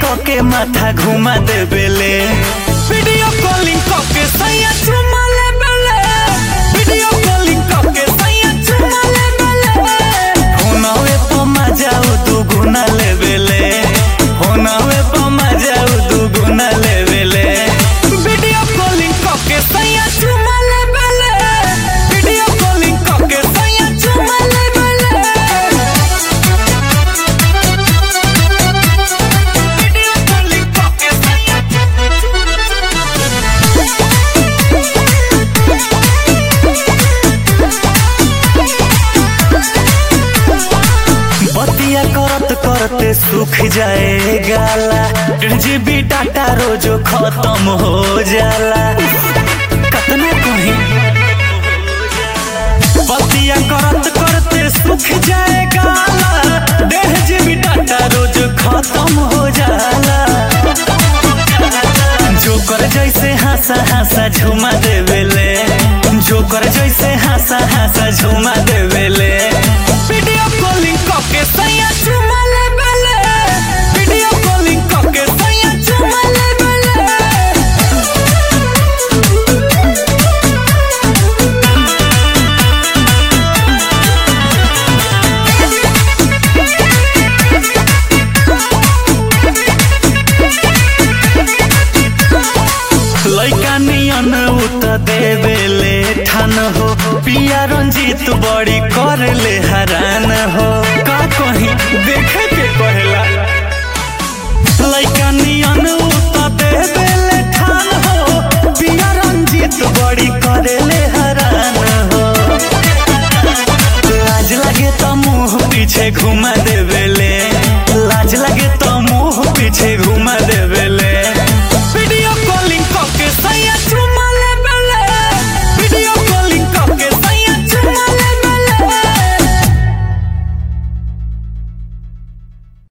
के माथा घुमा देबेले वीडियो कॉलिंग के सैया चुमा लेबेले वीडियो कॉलिंग के सैया चुमा लेबेले फोनवे पर मजा दू गुना लेबेले फोनवे पर मजा दू गुना लेबेले वीडियो कॉलिंग के सैया चुमा लेबेले वीडियो कॉलिंग के सैया चुमा लेबेले वीडियो कॉलिंग के सैया बतिया करत करते सूख जाए गाला डेढ़ जीबी डाटा रोजो खत्म हो जाला कतना कहीं बतिया करत करते सूख जाए गाला डेढ़ जीबी डाटा रोज खत्म हो जाला जोकर जैसे हंसा हंसा झुमा देवेले जोकर जैसे हंसा हंसा झुमा देवेले वीडियो कॉलिंग के सैया झुमा लेवेले वीडियो कॉलिंग के सैया झुमा लेवेले लैका नियन उत देवेले ठान हो पिया रंजीत बड़ी कर ले हरान हो का कहीं देखे के कहेला लैका नियन